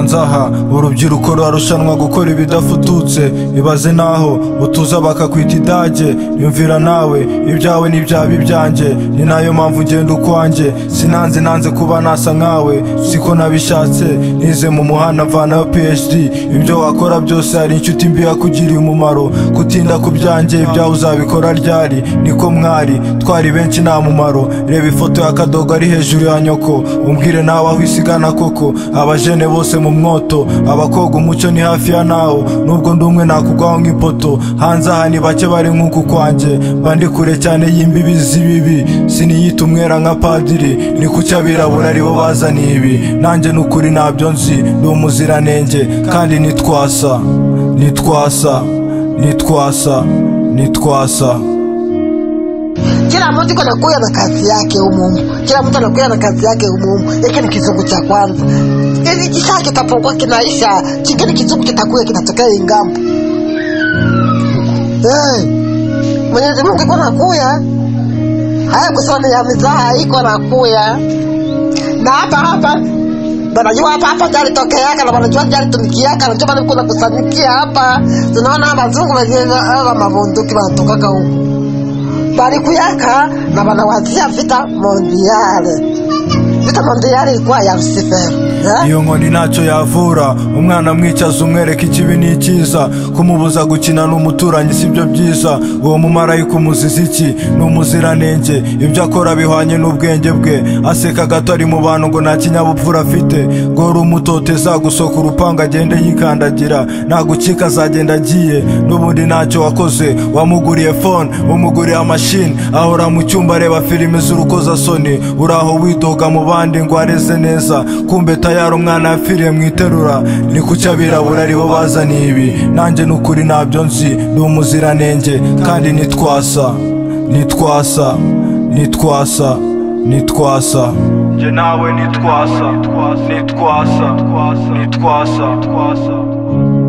nzaha urubyiruko rurarushanwa gukora ibidafututse ibaze naho utuza bakakwita idage yumvira nawe ibyawe n'ibyaba ibyanjye ni nayo mpamvu ugenda ukwanjye sinanze nanze kuba nasa nkawe siko nabishatse nize mu muhanda mvanayo phd ibyo wakora byose hari inshuti mbi yakugiriye umumaro gutinda ku byanjye ibyawe uzabikora ryari niko mwari twari benshi nta mumaro reba ifoto ya kadogo ari hejuru ya nyoko umbwire nawe aho isigana koko abajene bose mu mwoto abakoga umuco ni hafi ya nawo nubwo ndi umwe nakugwaho nk'ipoto hanze aha ni bake bari nk'uku kwanjye bandi kure cyane y'imbibi z'ibibi siniyita umwera nka padiri ni kuki abirabura aribo bazaniye ibi nanjye ni ukuri ntabyo nzi ni umuziranenge kandi nitwasa nitwasa nitwasa nitwasa Kila mtu anakuja na kazi yake umumu, kila mtu anakuja na kazi yake umumu. Hiki ni kizungu cha kwanza. Hivi kisha kitapokuwa kinaisha, kingine kizungu kitakuja kinatokea ingambo. Hey, Mwenyezi Mungu iko nakuya, haya kusema ni ya mizaha iko nakuya, na hapa hapa wanajua hapa hapa jali tokeaka na wanajua jali tumikiaka, najua bado kuna kusanikia hapa. Tunaona hawa wazungu wenyewe hawa mabunduki wanatokaka huku bari kuyaka na banawazia vita mondiale vita mondiale ilikuwa ya Lucifer eh? iyo nkoni ntacyo yavura umwana amwicaza umwereka ikibi n'ikiza kumubuza gukina n'umuturanyi si byo byiza uwo mumarayika umuziza iki ni umuziranenge ibyo akora bihwanye n'ubwenge bwe aseka gato ari mu bantu ngo nta kinyabupfura afite gora umutote zagusoka urupangu agende yikandagira nagukika azagenda agiye n'ubundi ntacyo wakoze wamuguriye fone umuguriye amashini ahora mu cyumba areba filime z'urukozasoni uraho widoga mu bandi ngo areze neza kumbe tayari umwana yapfiriye mu iterura ni kuki abirabura aribo bazaniye ibi nanjye ni ukuri ntabyo nzi ni umuziranenge kandi nitwasa nitwasa nitwasa nitwasa njye nawe nitwasa nitwasa nitwasa nitwasa